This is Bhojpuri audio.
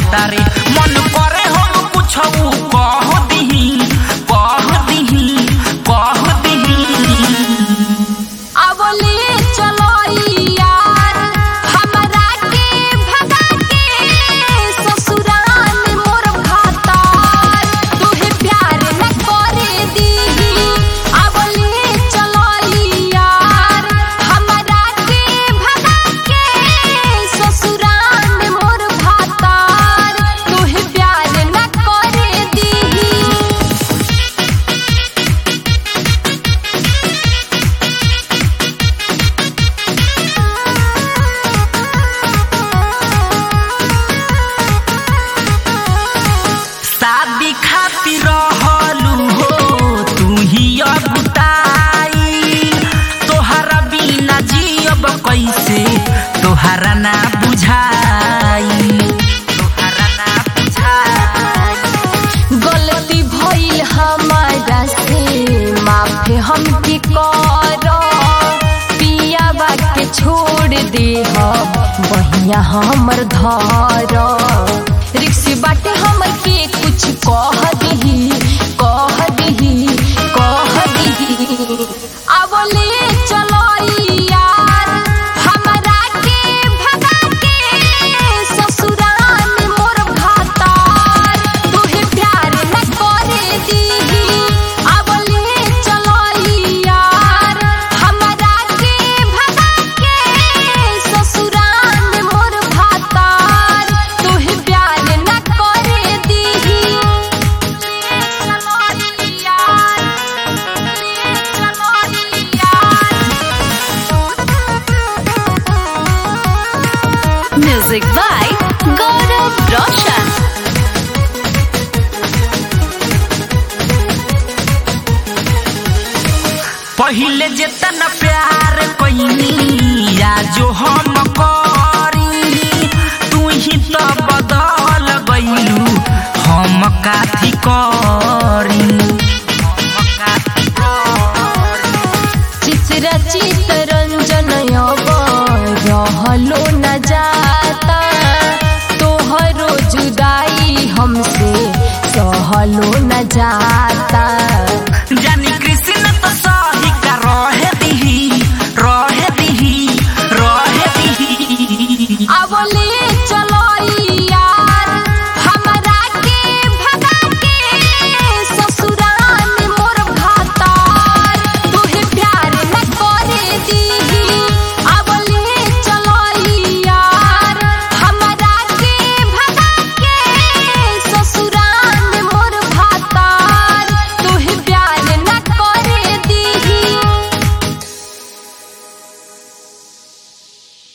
कहता रे मन करे हम कुछ कह दिही कह दिही कह दिही अबले चलो यार हमरा के भगा के ससुराल मोर भातार तुहे प्यार न करे दीही अबले चलो यार हमरा के भगा के ससुराल मोर भातार तुहे प्यार न करे दीही शादी खातिर रहलू हो तू ही अगुताई तोहरा बिना जियब कैसे तोहरा ना बुझाई तोहरा ना बुझाई गलती भइल हमारा से माफ हमके कर पियाबा के छोड़ दे बहिया हमर धर रिक्स बाटे हमर के कुछ कह दही कह दही कह दही अब ले चलो यार हमरा के भगा के ससुराल मोर भातार तुहे प्यार न करे दीही अब ले चलो यार हमरा के भगा के ससुराल मोर भातार तुहे प्यार न करे दीही चलो यार चलो यार Music by Gaurav Roshan. पहिले जेतना प्यार कैनी या जो हम